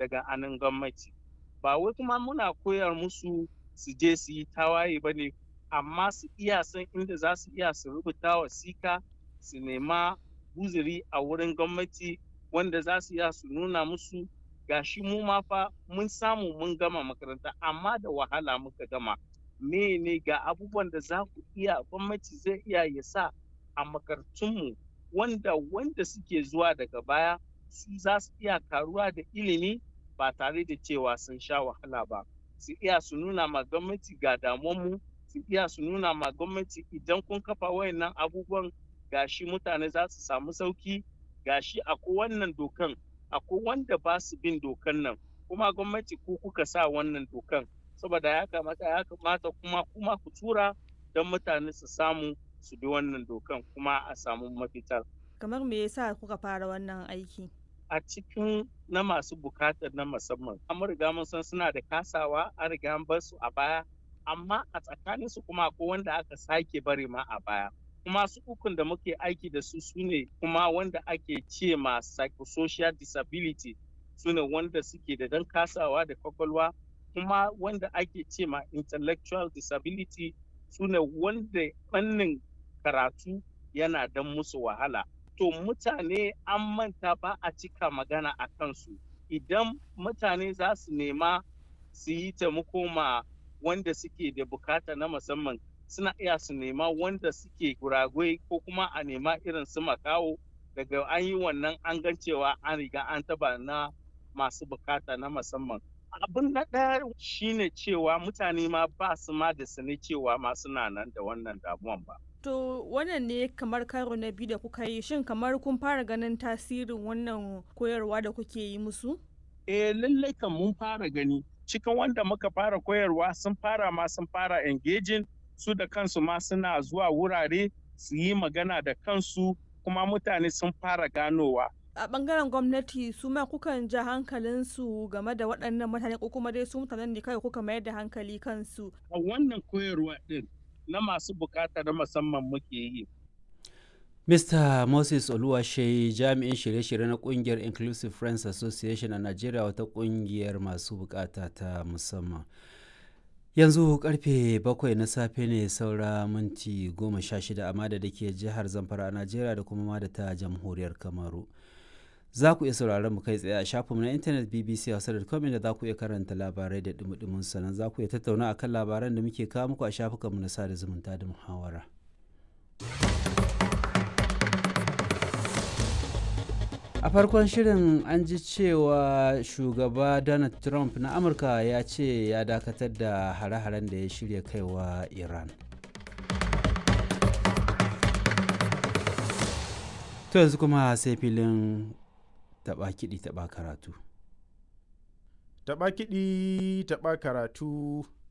daga anan gwamnati ba wai kuma muna koyar musu su je su yi tawaye ba ne amma su iya san inda za su iya su rubuta wasika su nema guziri a wurin gwamnati wanda za su iya su nuna musu gashi mu ma fa mun samu mun gama makaranta amma da wahala muka gama me ne ga abubuwan da za ku iya gwamnati zai iya ya sa a makarantunmu wanda wanda suke zuwa daga baya su za su iya karuwa da ilimi ba tare da cewa sun sha wahala ba su iya su nuna ma gwamnati ga damuwanmu su iya su nuna ma gwamnati idan kun kafa wayannan abubuwan gashi mutane za su samu sauki gashi akwai wannan dokan akwai wanda ba su bin dokan nan kuma gwamnati ku kuka sa wannan dokan saboda ya kamata ya kamata kuma kuma ku tura don mutane su samu su bi wannan dokan kuma a samu mafita kamar me yasa kuka fara wannan aiki a cikin na masu bukatar na musamman an riga mun san suna da kasawa an riga an bar su a baya amma a tsakanin su kuma akwai wanda aka sake bari ma a baya kuma su ukun da muke aiki da su sune kuma wanda ake ce ma psychosocial disability sune wanda suke da dan kasawa da kwakwalwa kuma wanda ake ce ma intellectual disability sune wanda fannin karatu yana dan musu wahala to mutane an manta ba a cika magana a kansu idan mutane za su nema su yi taimako ma wanda suke da bukata na musamman suna iya su nema wanda suke guragwai ko kuma a nema irin su makawo daga an yi wannan an gan cewa an riga an taba na masu bukata na musamman abin na ɗaya shine cewa mutane ma ba su ma da sani cewa ma suna nan da wannan damuwan ba To wannan ne kamar karo na biyu da kuka yi shin kamar kun fara ganin tasirin wannan koyarwa da kuke yi musu? Eh lallai kan mun fara gani cikin wanda muka fara koyarwa sun fara ma sun fara engaging su da kansu ma suna zuwa wurare su yi magana da kansu kuma mutane sun fara ganowa. A bangaren gwamnati su ma kukan ja hankalinsu game da waɗannan mutane ko kuma dai su mutanen ne kawai kuka mayar da hankali kansu. A wannan koyarwa ɗin na masu bukata na musamman muke yi. Mr. Moses Oluwashe jami'in shirye-shirye na kungiyar Inclusive Friends Association a Najeriya wata kungiyar masu bukata ta musamman. Yanzu karfe bakwai na safe ne saura minti goma sha shida amma da ke jihar Zamfara a Najeriya da kuma da ta jamhuriyar Kamaru. Za ku iya sauraron mu kai tsaye a shafinmu na intanet BBC Hausa.com inda za ku iya karanta labarai da dumudumin sannan za ku iya tattauna akan labaran da muke kawo muku a shafukanmu na sada zumunta da muhawara. a farkon shirin an ji cewa shugaba donald trump na amurka ya ce ya dakatar da hare-haren da ya shirya kaiwa iran to yanzu kuma sai filin taba kiɗi taba karatu taba kiɗi taba karatu